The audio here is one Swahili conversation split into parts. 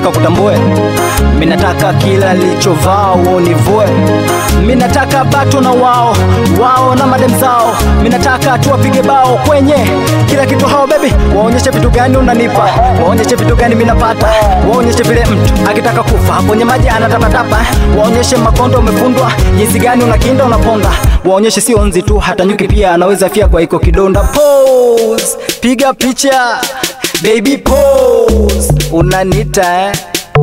minataka kutambue, minataka kila lilichovaa uonivue, minataka bato na wao wao na madem zao, minataka tuwapige bao kwenye kila kitu. Hao baby, waonyeshe vitu gani unanipa, waonyeshe vitu gani minapata, waonyeshe vile mtu akitaka kufa kwenye maji anatapatapa, waonyeshe makondo umefundwa jinsi gani unakinda unaponda, waonyeshe sio nzi tu, hata nyuki pia anaweza fia kwa iko kidonda. Pose, piga picha baby, pose, unanita eh?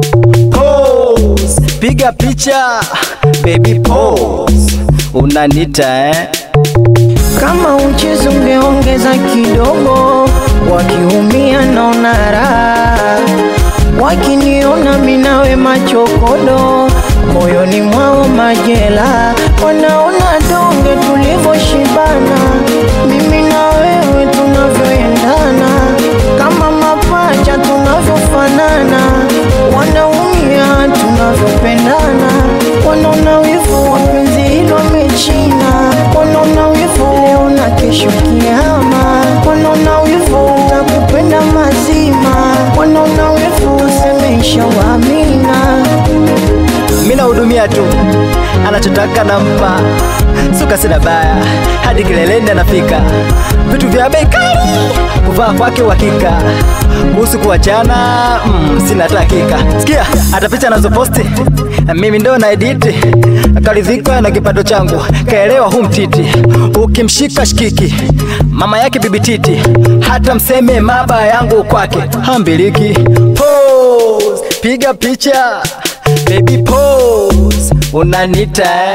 Pose, piga picha baby, pose, unanita eh? Kama uchezo ungeongeza kidogo, wakiumia naona raha, wakiniona minawe machokodo, moyoni mwao majela, wanaona donge tulivyoshibana, mimi na wewe tunavyoendana, kama mapacha tunavyofanana, wanaumia tunavyopendana, wanaona wivu wapenzi hilo wamechina, wanaona wivu leo na kesho kiama, wanaona wivu takupenda mazima, wanaona wivu tusemesha wamina Mina hudumia tu, anachotaka nampa, suka sina baya, hadi kileleni anafika. Vitu vya bei kali, kuvaa kwake uhakika. Kuhusu kuachana, mm, sina hata hakika. Sikia, hata picha anazoposti mimi ndo na editi, karidhika na kipato changu, kaelewa hu mtiti, ukimshika shikiki, mama yake bibi titi, hata mseme maba yangu kwake hambiliki. Pose, piga picha Baby pose, unanita eh?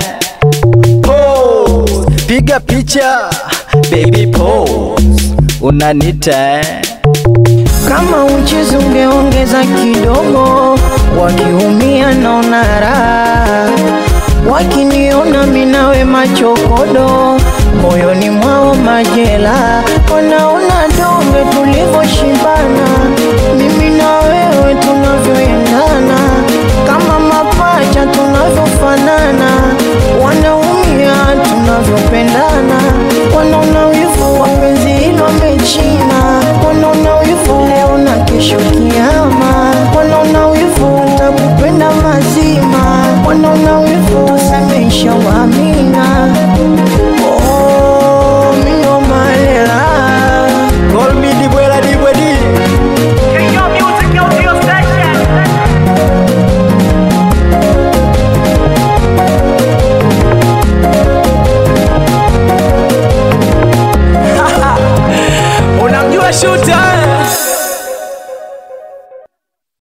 Pose, piga picha Baby pose, unanita eh? Kama uchezo ungeongeza kidogo, wakiumia naona raha, wakiniona minawe machokodo, moyoni mwao majela, wanaona donge tulivyoshibana, mimi na wewe tunavyoendana, kama mapacha tunavyofanana, wanaumia tunavyopendana, wanaona wivu wapenzi hilo wamechina, wanaona wivu leo na kesho kiama, wanaona wivu takupenda mazima, wanaona wivu tusemesha wamina. Oh, mino malela Call me Dibwela Dibwedi Your music, your your session. unamjua shuta